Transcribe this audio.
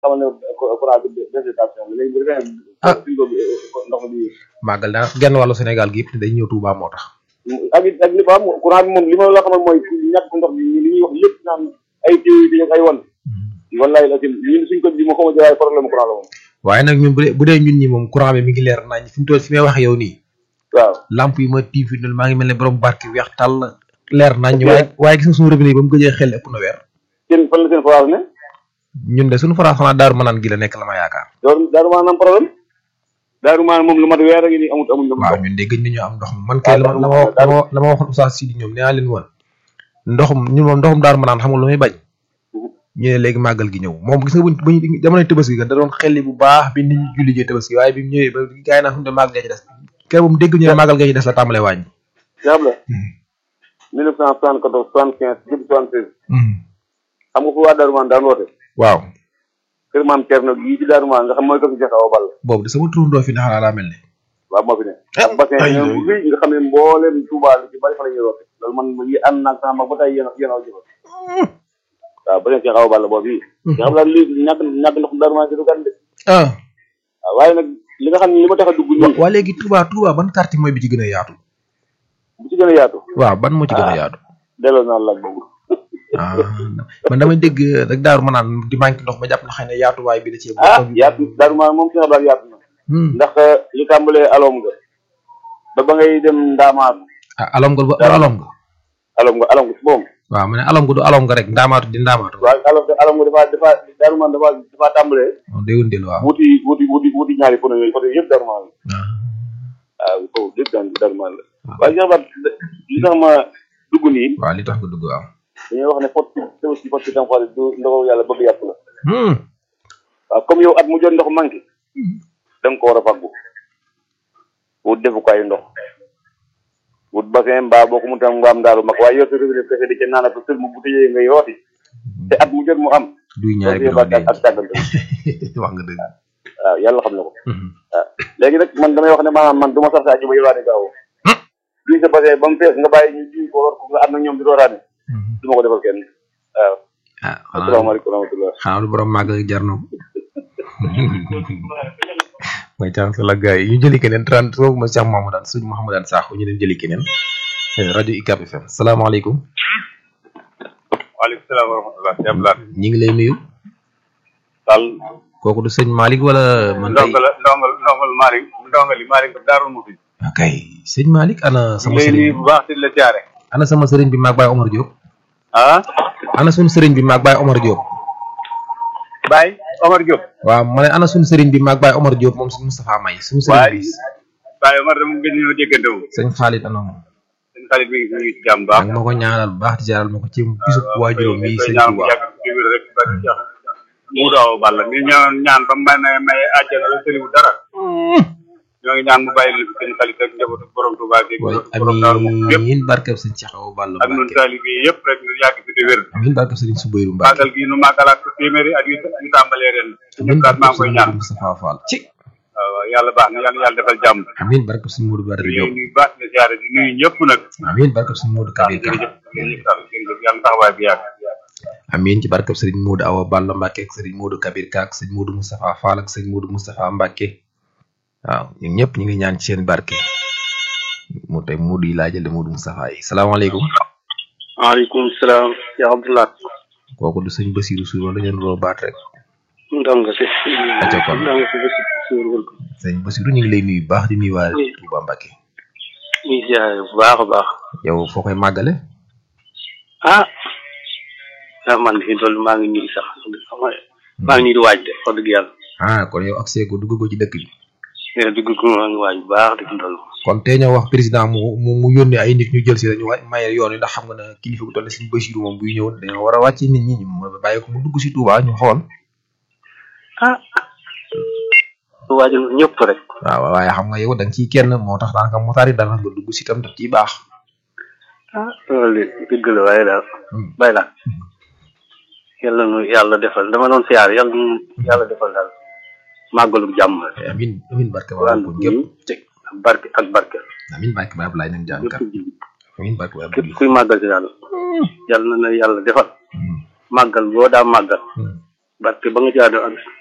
xamal ne courant bi végétation bi léegi bu defee Ah. suñ ko ndox mi di màggal daa genn wàllu Sénégal gi yëpp day ñëw Touba moo tax ak it ak li fa am courant bi moom li ma la xamal mooy ñàkk ndox bi li ñuy wax lépp naan ay téew yi ak ay wan wallahi la tim ñun suñ ko di ma xama waaye problème courant la moom waaye nag ñun bu dee bu dee ñun ñi moom courant bi mi ngi leer nañ fi mu toll fi may wax yow nii waaw lamp yi ma tiim fi mu toll maa ngi mel ne borom barke weex tàll leer nañ waaye waaye gis nga suñu robinet yi ba mu gëjee xel ëpp na weer seen fan la seen forage ne ñun de suñu forage xanaa daaru manaan gi la nekk la ma yaakaar daaru daaru maanaam am problème daaru maanaam moom lu mat weer a ngi nii amut amul ndox waaw ñun de gëj nañoo am ndox man kay la ma la ma wax- la ma la ma waxoon Oustaz Sidi ñoom nee naa leen woon ndoxum ñun moom ndoxum daaru manaan xam nga lu muy bañ ñu ne léegi màggal gi ñëw moom gis nga buñ buñ jamonoy tabaski ga da doon xelli bu baax bi nit ñi julli jee tabaski waaye bi mu ñëwee ba gars yi naan fu mu ne màggal gee ci des kër bu mu dégg ñu ne màggal gee ci des la tàmbalee wàññi jaab la 1974 75 jëm 76 xam nga fu waa daaru maanaam daan woote waaw kër maam Thierno yii ci daaru maanaam nga xam mooy kër Cheikh Awa Balla boobu de sama turandoo fi naxalaa daa mel ne waaw moo fi ne ak bassin ay, ñoom bu nga xam ne mbooleem Touba li ci bari fa la ñuy woote loolu man yi ànd naag sama mag ba tey yéen a yéen a jëfa waaw bassin Cheikh Awa Balla boobu yi nga xam daal lii ñàkk ñàkk ndox daaru maanaam ci du gan de ah waaw waaye nag li nga xam ne li ma tax a dugg nii waa léegi Touba Touba ban quartier mooy bi ci gën a yaatu bu ci gën a yaatu waaw ban moo ci gën a yaatu delloo naa laaj boobu ah man damay dégg rek daaru ma naan di manqué ndox ma jàpp na xëy na yaatuwaay bi da cee ah bokk yaatu daaru maanaam moom Cheikh Abdoulaye yaatu na Hmm. ndax li tàmbalee alom nga ba ba ngay dem ndaamaatu ah alom nga du alom nga alom nga alom nga si boom waaw ma ne alom nga du alom nga rek ndaamaatu di ndaamaatu waaw alom nga alom nga dafa dafa daaru maanaam dafa dafa tàmbalee moom day wëndeel waaw wuti wuti wuti wuti ñaari pono yooyu côté yëpp daaru maanaam ah waaw foofu yëpp daan daaru maanaam la waaye Cheikh Abdoulaye li tax ma dugg nii waaw li tax nga dugg waaw dañuy wax ne fot ci fot ci tam xool du ndoxu yàlla bëgg yàpp la Hmm. waaw comme yow at mu jot ndox manqué da nga ko war a faggu wut defukaayu ndox wut bassin mbaa boo ko mu tam nga am ndaaru mag waaye yow sa robinet kese di ca naan ak sër mu bu tëjee ngay yooti te at mu jot mu am duy ñaari loolu bi yëpp ak ak càggante wax nga dëgg waaw yàlla xam na ko Mhm. waaw léegi nag man damay wax ne maanaam man du ma sax saa ji ba yowaane gaaw duy sa bassin ba mu fees nga bàyyi ñu duy ko war ko nga ànd ak ñoom di dooraane Mhm. du ma ko defal kenn waaw ah xanaa asalaamaaleykum wa rahmatullah xanaa du borom màgg ak jar na ko mooy chance la gars yi ñu jëli keneen 30 foofu ma Cheikh Mouhamadane suñu Mouhamadane Sakho ñu dem jëli keneen Eh, rajo UCAB FM salaamaaleykum waaleykum salaam wa rahmatulah. Cheikh Abdoulaye. ñi ngi lay nuyu Sall. kooku du sëñ Malick wala man tey ndongal ndongal ndongal Malick ndongali Malick Darou Mouhty. ok sëñ Malick ana sama lay nuyu sëriñ bu baax di la jaare. ana sama sëriñ bi maag Baye Omar Diop ah. ana suñu sëriñ bi maag Baye Omar Diop Baye Omar Diop. waaw ma ne ana suñu sëriñ bi maag Baye Omar Diop moom suñu Moustapha May suñu sëriñ Baye bi Baye Omar dama gën ñoo déggante wu. sëñ Khalid ana moom seen xarit mi ngi mi ngi ci jàmm baax. ak ma ko ñaanal bu baax di jaaral ma ko ci bisub waajuram mi sëñ ñaan mu Touba yàgg ci wér rek ba ci mu daaw balla ni ñaan ñaan ba may may may àjjana la tëliwu dara. ñoo ngi ñaan mu bàyyi leen fi seen xarit ak njabootu borom Touba gi waaye borom Darou Mouhty yëpp amiin barkeb sëñ Cheikh Awa Balla ak ñun Mbacke taalibe yi yëpp rek ñu yàgg fi di wér. amiin barkeb sëriñ Soubayrou Mbacke màggal gi nu màggalaat ko téeméeri at yu yu tàmbalee ren. amiin ñëpp daal maa barkeb ngi koy sëriñ ñaan. Modou Moustapha Fall ci waaw yàlla baax na yàlla yàlla defal jàmm. amiin barkeb sëriñ Modou Badara ñu Diop ngi baax na ziare di nuyu ñëpp nag. amiin barkeb sëriñ Modou Kabir Ka jërëjëf jërëjëf Sall jërëjëf yàlla taxawaay bi yàgg. amiin ci barkeb sëriñ Modou Awa Balla Mbacke ak sëriñ Modou Kabir Ka ak sëriñ Modou Moustapha Fall ak sëriñ Modou Moustapha Mbacke waaw ñun ñëpp ñu ngi ñaan ci seen barke mu tey Modou yi laa jël de Modou Moustapha yi salaamaaleykum waaleykum salaam ya Abdoulaye kooku du sëñ Basirou Sour wala dañu roo baat rek ndongo si Aca kon. ndongo si bés suur wul ko sëñ Basirou ñu ngi lay nuyu bu baax di nuyu waa Touba Mbacke ñu ziare bu baax a baax yow foo koy màggale ah ah man fi toll maa ngi nii sax xam nga maa ngi nii di waaj de wax dëgg yàlla ah kon yow accès ko dugg ko ci dëkk bi mais dugg ko maa ngi waaj bu baax di toll kon tey ñoo wax président mu mu mu yónnee ay nit ñu jël si dañu wa maye yoon yi ndax xam nga ne kilifa gu toll ne suñu Basiru moom buy ñëw dañoo war a wàcce nit ñi ñu bàyyi ko mu dugg si Touba ñu xool ah waajal ñëpp rek waaw waaye xam nga yow da nga ciy kenn moo tax daanaka motaar yi dara nga dugg si tam daf ciy baax ah loolu de dëgg la waaye daal bay la yàlla nu yàlla defal dama doon siyaar yàlla nu yàlla defal daal màggalu jàmm amin amin barke ba ko ñëpp ak barke ak barke amin barke ba Ablaye nag jàng kat amin barke ba képp kuy màggal si daal yàlla na la yàlla defal màggal boo daa màggal barke ba nga jaado ak